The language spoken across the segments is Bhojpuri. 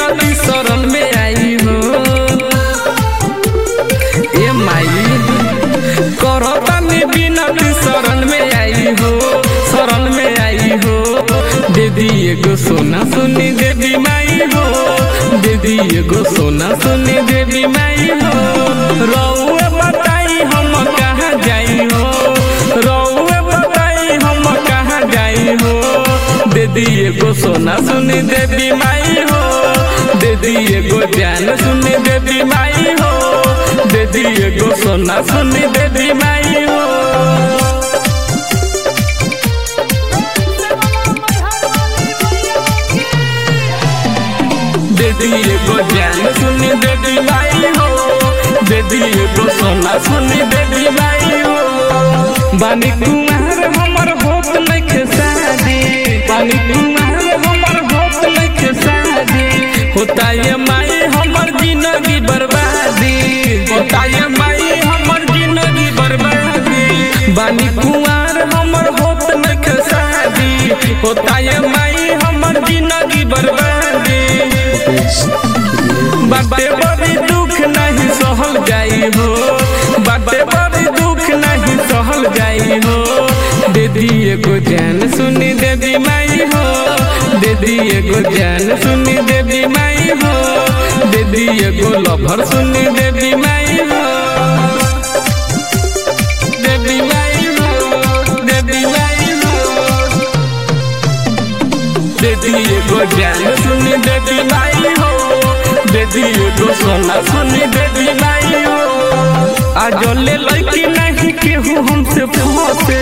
बिनती शरण में आई हो ए माई करतानी बिनती शरण में आई हो शरण में आई हो दीदी एगो सोना सुनी देवी माई हो दीदी एगो सोना सुनी देवी माई हो रउए बताई हम कहाँ जाई हो रउए बताई हम कहाँ जाई हो दीदी एगो सोना सुनी देवी माई हो दीदी एगो जान सुनी देवी माई हो दीदी एगो सोना सुनी देवी माई हो दीदी एगो जान सुनी देवी माई हो दीदी एगो सोना सुनी देवी माई हो बानी कुमार हमर होत नइखे शादी बानी कुमार हमर होत नइखे शादी होता ये माई हमर जिंदगी बर्बादी होता ये माई हमर जिंदगी बर्बादी बानी कुमार हमर होत नइखे शादी होता ये माई हमर जिंदगी बर्बादी बाटे बड़ी दुख नहीं सहल जाई हो बाटे बड़ी दुख नहीं सहल जाई हो दीदी एगो जान सुनी देवी माई हो दीदी एगो जान सुनी देवी माई हो दीदी एगो लभर सुनी देवी माई हो देवी माई हो देवी माई हो दीदी एगो जान सुनी देवी माई हो दीदी एगो सोना सुनी देवी माई हो आज ले लड़की नहीं केहू हमसे फंसे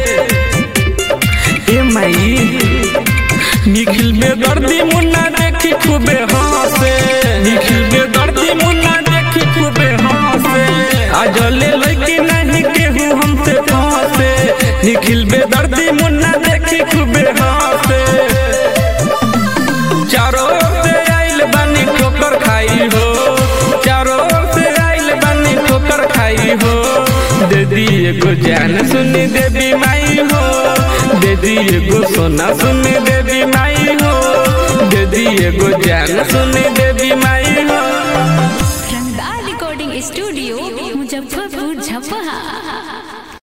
ए माई निखिल में दर्दी मुन्ना देखी खूबे हंसे निखिल में दर्दी मुन्ना देखी खूबे हंसे आज ले लड़की नहीं केहू हमसे फंसे निखिल में दर्दी मुन्ना देखी खूबे हंसे चारों ओर से आइल बानी ठोकर खाई हो चारों ओर से आइल बानी ठोकर खाई हो दीदी एगो जान सुनी देवी माई हो दीदी एगो सोना सुनी देवी माई हो दीदी एगो जान सुनी देवी माई हो रंगदार रिकॉर्डिंग स्टूडियो मुजफ्फरपुर झपहा